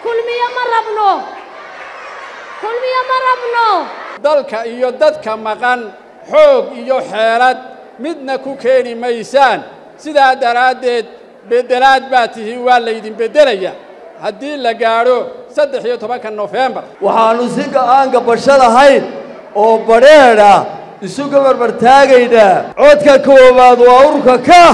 kulmiyo ma rabno kulmiyo ma rabno dalka iyo dadka maqan xoog iyo xeelad midna ku keeni maysaan sidaa daraaddeed beddelaad baa tihi waa laydin beddelaya haddii la gaadho saddex iyo tobanka nofembar waxaannu si go'aanka basho lahayn oo badheedha isuga barbartaagaynaa codka koowaad waa ururka ka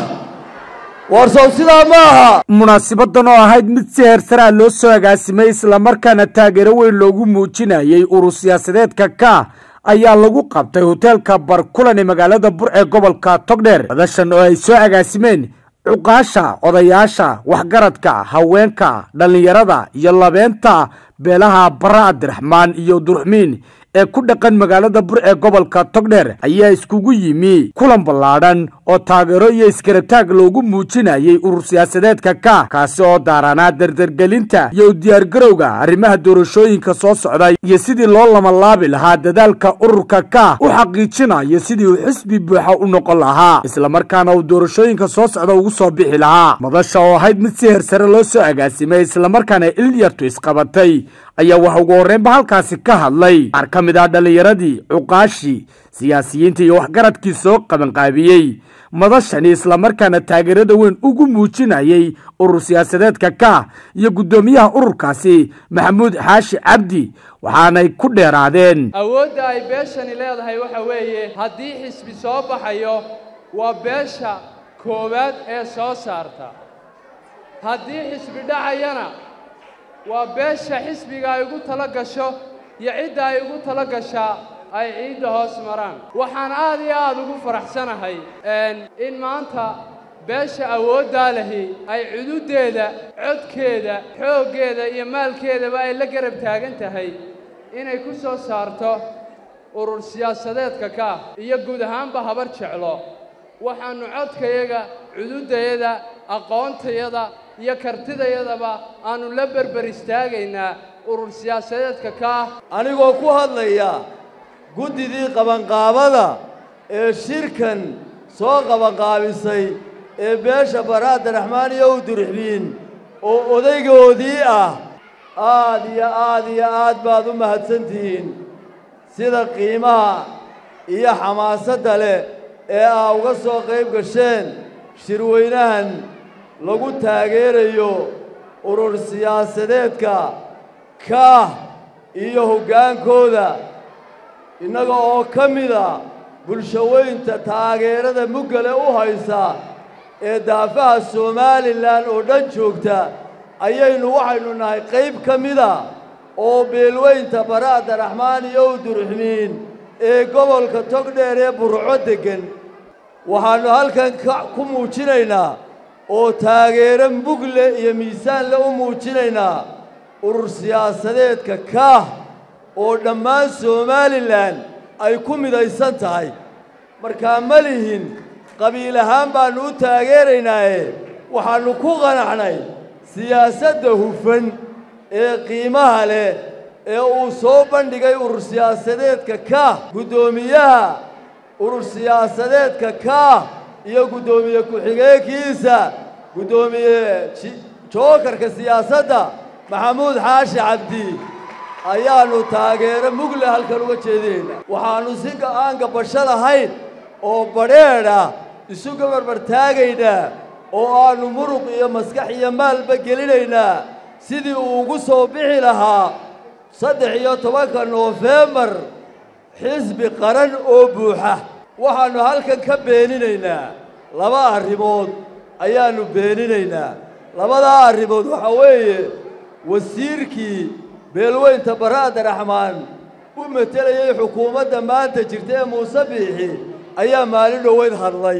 warsow sidaa ma aha munaasabadan oo ahayd mid si heersaraa loo soo agaasimay islamarkaana taageero weyn loogu muujinayay urur siyaasadeedka ka ayaa lagu qabtay hoteelka barkulan ee magaalada bur ee gobolka togdheer madashan oo ay soo agaasimeen cuqaasha odayaasha waxgaradka haweenka dhallinyarada iyo labeenta beelaha bara abdiraxmaan iyo durxmiin ee ku dhaqan magaalada bur ee gobolka togdheer ayaa iskugu yimi kulan ballaadhan oo taageero iyo iskarataag loogu muujinayay urur siyaasadeedka ka kaasi oo daaranaa dardargelinta iyo u diyaargarowga arrimaha doorashooyinka soo socday iyo sidii loo lamalaabi lahaa dadaalka ururka ka u xaqiijinayo sidii uu xisbi buuxa u noqon lahaa islamarkaana uu doorashooyinka soo socda ugu soo bixi lahaa madasha oo ahayd mid si hersare loo soo agaasimay islamarkaana ilyartu isqabatay ayaa waxa ugu horreynba halkaasi ka hadlay qaar ka mid ah dhallinyaradii cuqaashii siyaasiyiinta iyo waxgaradkii soo qabanqaabiyey madashani islamarkaana taageerada weyn ugu muujinayay urur siyaasadeedka ka iyo guddoomiyaha ururkaasi maxamuud xaashi cabdi waxaanay ku dheeraadeen awoodda ay beeshani leedahay waxa weeye haddii xisbi soo baxayo waa beesha koowaad ee soo saarta haddii xisbi dhacayana waa beesha xisbiga ay ugu tala gasho iyo cidda ay ugu tala gashaa ay ciidda hoos maraan waxaan aad iyo aad ugu faraxsanahay in maanta beesha awooddaa lahi ay cududdeeda codkeeda xooggeeda iyo maalkeedaba ay la garab taagan tahay inay ku soo saarto urur siyaasadeedka ka iyo guud ahaanba habar jeclo waxaannu codkayaga cududdayada aqoontayada iyo kartidayadaba aannu la berber istaagaynaa urur siyaasadeedka ka anigoo ku hadlaya guddidii qabanqaabada ee shirkan soo qabanqaabisay ee beesha bara abdiraxmaan iyo u durxbiin oo odaygoodii ah aad iyo aad iyo aad baad u mahadsantihiin sida qiimaha iyo xamaasadda leh ee aa uga soo qayb gasheen shirweynahan lagu taageerayo urur siyaasadeedka kaah iyo hoggaankooda innaga oo ka mida bulshaweynta taageerada muggale u haysa ee daafaha somalilan oo dhan joogta ayaynu waxaynu nahay qayb ka mida oo beelweynta bara abdiraxmaan iyo u durxmiin ee gobolka togdheer ee burco deggan waxaannu halkan ku muujinaynaa oo taageero mugle iyo miisaanle u muujinaynaa urur siyaasadeedka kaah oo dhammaan somalilan ay ku midaysan tahay markaa ma lihin qabiil ahaan baannu u taageeraynaaye waxaannu ku qanacnay siyaasadda hufan ee qiimaha leh ee uu soo bandhigay urur siyaasadeedka kaah guddoomiyaha urur siyaasadeedka kaah iyo guddoomiye ku-xigeenkiisa guddoomiye jookarka siyaasadda maxamuud xaashi cabdi ayaannu taageero mugle halkan uga jeedinaynaa waxaannu si go'aanka basho lahayn oo badheedha isuga barbartaagaynaa oo aannu muruq iyo maskax iyo maalba gelinaynaa sidii uu ugu soo bixi lahaa saddex iyo tobanka noofembar xisbi qaran oo buuxa waxaannu halkan ka beeninaynaa laba arrimood ayaannu beeninaynaa labadaa arrimood waxaa weeye wasiirkii beelweynta bara abdiraxmaan u matelayay xukuumadda maanta jirta ee muuse biixi ayaa maalin dhoweyd hadlay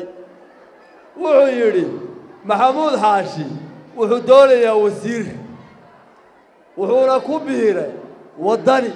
wuxuu yidhi maxamuud xaashi wuxuu doonayaa wasiir wuxuuna ku biiray waddani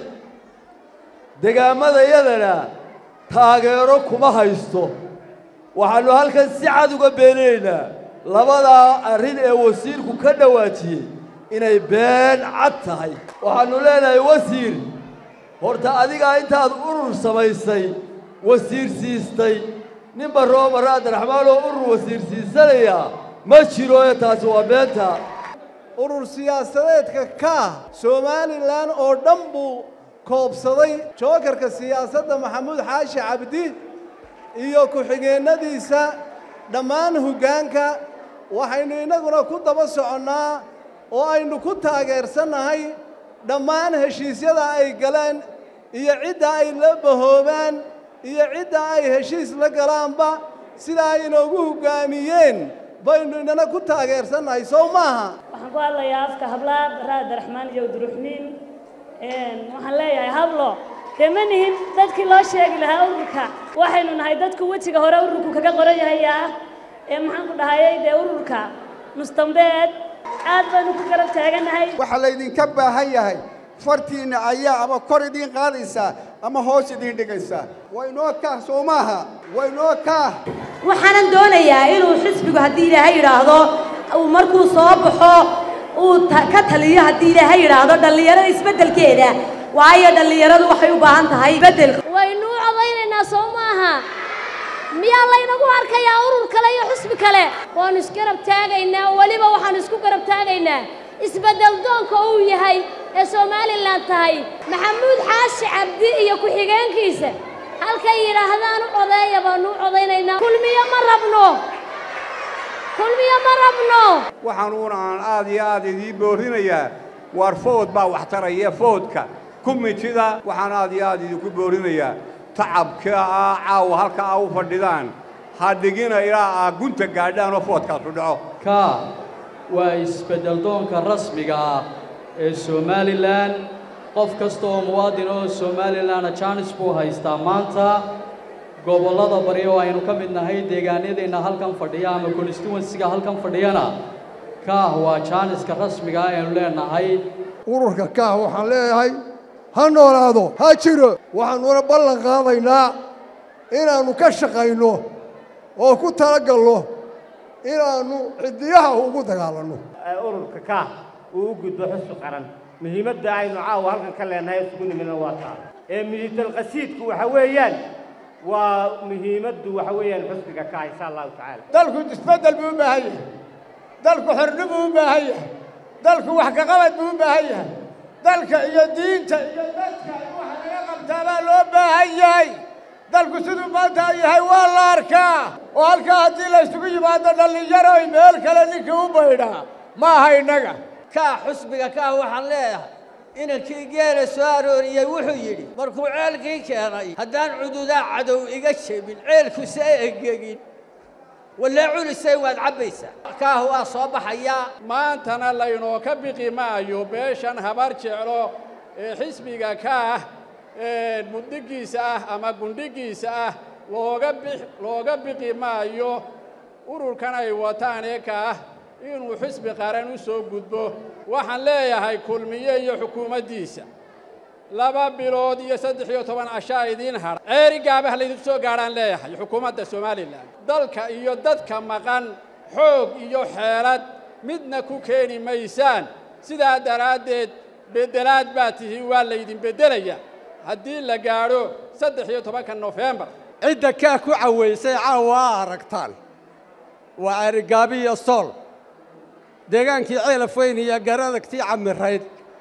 degaammadayadana taageero kuma haysto waxaannu halkan si cad uga beeninaynaa labadaa arrin ee wasiirku ka dhawaajiyey inay been cad tahay waxaannu leenahay wasiir horta adigaa intaad urur samaysay wasiir siistay nin barroo barra abdiraxmaan oo urur wasiir siisanaya ma jiro ee taasi waa beenta urur siyaasadeedka kaah somalilan oo dhan buu koobsaday jookarka siyaasadda maxamuud xaashi cabdi iyo ku-xigeennadiisa dhammaan hoggaanka waxaynu innaguna ku daba soconnaa oo aynu ku taageersannahay dhammaan heshiisyada ay galeen iyo cidda ay la bahoobaan iyo cidda ay heshiis la galaanba sida ay inoogu hoggaamiyeen baynu inana ku taageersannahay sow maaha waxaan ku hadlayaa afka hablaha baraa abdiraxmaan iyo abdiruxmiin waxaan leeyahay hablo dee ma nihin dadkii loo sheegi lahaa ururka waxaynu nahay dadku wejiga hore ururku kaga qoran yahayaa ee maxaan ku dhahayay dee ururka mustambeed aad baynu ku garab taagannahay waxaa laydinka baahan yahay fartiinna ayaa ama kor idiin qaadaysaa ama hoos idiin dhigaysaa waynoo kaah soo maaha waynoo kaah waxaanan doonayaa inuu xisbigu haddii ilaahay yidhaahdo uu markuu soo baxo uu ka taliyo haddii ilaahay yidhaahdo dhallinyarada isbeddelkeeda waayo dhallinyaradu waxay u baahan tahay beddel waynu u codaynaynaa soo maaha miyaa laynagu arkayaa urur kale iyo xusbi kale waannu isgarab taagaynaa weliba waxaannu isku garab taagaynaa isbeddel doonka uu yahay ee somalilan tahay maxamuud xaashi cabdi iyo ku-xigeenkiisa halkay yidhaahdaan u codeeya baannu u codaynaynaa kulmiyo ma rabno kulmiyo ma rabno waxaanuuna aan aad iyo aad idiin boorinayaa waar food baa wax taraya foodka kumitida waxaan aad iyo aad idinku boorinayaa tacabka ah caawa halka a u fadhidaan ha dhigina ilaa aa gunta gaadhaan oo foodkaasu dhaco kaa waa isbeddel doonka rasmiga ah ee somalilan qof kasta oo muwaadin oo somalilanna jaanis buu haystaa maanta gobollada bari oo aynu ka mid nahay deegaanadeenna halkan fadhiya ama constituensiga halkan fadhiyana kaah waa jaaniska rasmiga ah aynu leenahay ururka kaah waxaan leeyahay ha noolaado ha jiro waxaanuna ballan qaadaynaa inaannu ka shaqayno oo ku talagalno inaannu ciddiyaha ugu dagaalanno ururka kaah uu u gudbo xusbi qaran muhiimadda aynu caawa halkan ka leenahay isugu nimidna waa taa ee miditalqasiidku waxa weeyaan waa muhiimaddu waxa weeyaan xusbiga kaah insha allahu tacaala dalku isbeddel buu u baahan yahay dalku xorni buu u baahan yahay dalku wax ka qabad buu u baahan yahay dalka iyo diinta iyo dadka waxa laga qabtaa baa loo baahan yahay dalku siduu maanta yahay waa la arkaa oo halkaa haddii la isugu yimaado dhallinyaroy meel kale ninkii u baydhaa ma aha innaga kaa xusbiga kaa waxaan leeyahay inankii geela soo arooriyey wuxuu yidhi markuu ceelkii keenay haddaan cududaa cadow iga jebin ceelkuse egegin wallee culisay waad cabbaysaa kaah waa soo baxayaa maantana laynoo ka biqi maayo beeshan habar jeclo ee xisbiga kaah muddigiisa ah ama gundhigiisa ah looga bi looga biqi maayo ururkan ay wataan ee kaah inuu xisbi qaran u soo gudbo waxaan leeyahay kulmiye iyo xukuumaddiisa laba bilood iyo saddex iyo toban cashaa idiin hadha ceeri gaabah laydinku soo gaadhaan leeyahay xukuumadda somalilan dalka iyo dadka maqan xoog iyo xeelad midna ku keeni maysaan sidaa daraaddeed beddelaad baa tihi waa laydin beddelaya haddii la gaadho saddex iyo tobanka nofembar cidda kaa ku cawaysay caawa a aragtaan waa ceerigaabi iyo sool deegaankii ceelaf weyn iyo garadagtii camirayd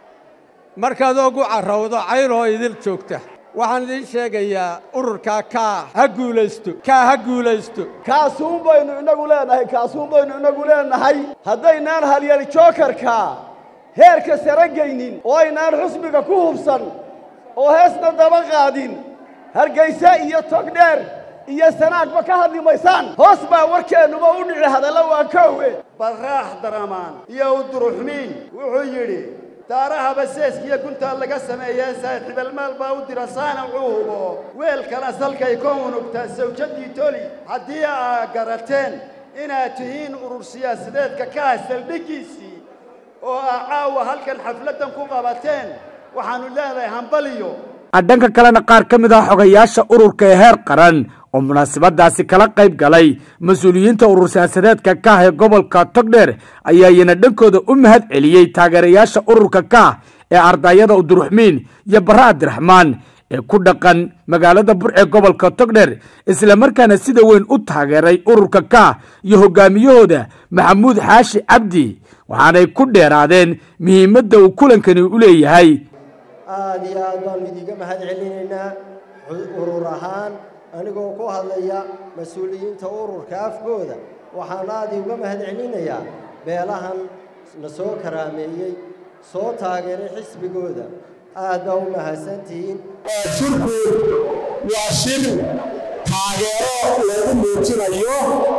markaad ogu carrawdo cayloo idil joogta waxaan idiin sheegayaa ururkaa kaa ha guulaysto kaa ha guulaysto kaasuun baynu inagu leenahay kaasuun baynu inagu leenahay haddaynaan halyal jookarka heerka sare geynin oo aynaan xusbiga ku hubsan oo heesna daba qaadin hargayse iyo togdheer iyo sanaagba ka hadli maysaan hoos baa warkeennuba u dhici hadalla waa koowe barraax daramaan iyo uduruxmiin wuxuu yidhi daaraha baseeskiyo guntaa laga sameeyee saaxiibalmaal baa u dira saanacuu hubo weelkana salkay ka unugtaa sawjaddii toli haddii aa garateen inaad tihiin urur siyaasadeedka ka ah saldhiggiisii oo aa caawa halkan xafladdan ku qabateen waxaannu leedahay hambaliyo dhanka kalena qaar ka mid ah xogayaasha ururka ee heer qaran oo munaasabadaasi kala qayb galay mas-uuliyiinta urur siyaasadeedka kaah ee gobolka togdheer ayaa iyana dhankooda u mahad celiyey taageerayaasha ururka kaah ee ardayada uduruxmiin iyo barre abdiraxmaan ee ku dhaqan magaalada burce gobolka togdheer islamarkaana sida weyn u taageeray ururka ka iyo hogaamiyahooda maxamuud xaashi cabdi waxaanay ku dheeraadeen muhiimadda uu kulankani u leeyahay aada iyo aad baanu idiinga mahad celinaynaa urur ahaan anigoo ku hadlaya mas-uuliyiinta ururka afkooda waxaan aada uga mahad celinayaa beelahan na soo karaameeyey soo taageeray xisbigooda aad baa u mahadsantihiin shirku waa shir taageero lagu muujinayo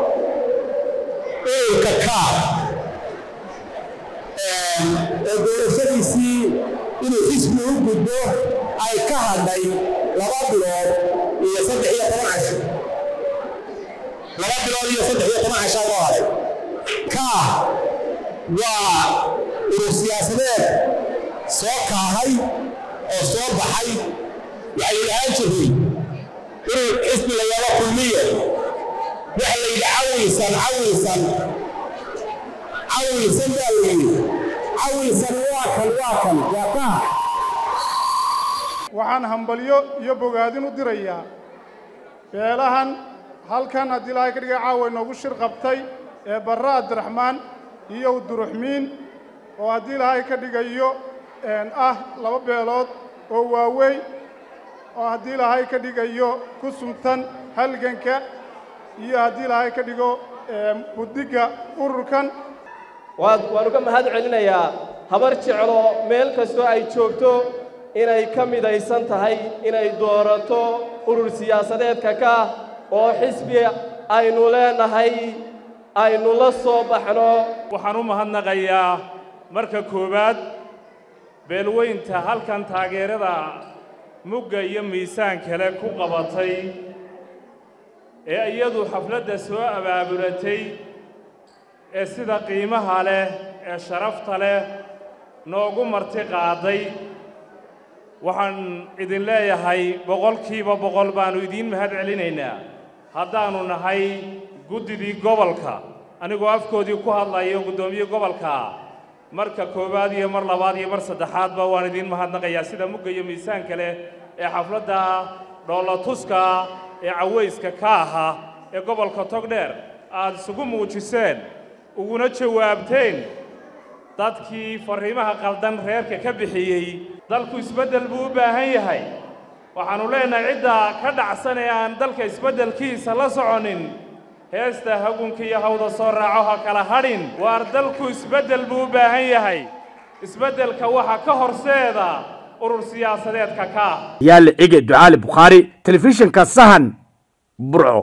ururka kaar oo doorashadiisii inuu xisbi u gudbo ay ka hadhay laba bilood iyo saddex iyo toban casho laba bilood iyo saddex iyo toban cashaa loo haday kaah waa urur siyaasadeed soo kaahay oo soo baxay waxay lahaan jiray urur xisbi la yaba kulmiye waxa la yidhi cawilsan cawilsan cawilsan baa la yidhi cawilsan waa kan waa kan waa kaah waxaan hambalyo iyo bogaadin u dirayaa beelahan halkan haddii ilaahay ka dhigay caawa inoogu shir qabtay ee barre abdiraxmaan iyo uduruxmiin oo haddii ilaahay ka dhigayo ah laba beelood oo waaweyn oo haddii ilaahay ka dhigayo ku suntan halganka iyo haddii ilaahay ka dhigo buddigga ururkan waan waan uga mahad celinayaa habar jeclo meel kastoo ay joogto inay ka midaysan tahay inay doorato urur siyaasadeedka ka oo xisbi aynu leenahay aynu la soo baxno waxaan u mahadnaqayaa marka koowaad beelweynta halkan taageerada mugga iyo miisaan kale ku qabatay ee iyadu xafladda soo abaabulatay ee sida qiimaha leh ee sharafta leh noogu marti qaaday waxaan idin leeyahay boqolkiiba boqol baannu idiin mahad celinaynaa haddaannu nahay guddidii gobolka anigoo afkoodii ku hadlayo guddoomiye gobolka marka koowaad iyo mar labaad iyo mar saddexaadba waan idiin mahadnaqayaa sida mugga iyo miisaanka leh ee xafladda dhoolatuska ee cawayska ka aha ee gobolka togdheer aad isugu muujiseen uguna jawaabteen dadkii farriimaha qaldan reerka ka bixiyey dalku isbeddel buu u baahan yahay waxaannu leenahay cidda ka dhacsan ee aan dalka isbeddelkiisa la soconin heesta hagunka iyo hawda soo raaco ha kala hadhin waar dalku isbeddel buu u baahan yahay isbeddelka waxa ka horseeda urur siyaasadeedka ka yaale cige ducaali bukhaari telefishinka sahan burco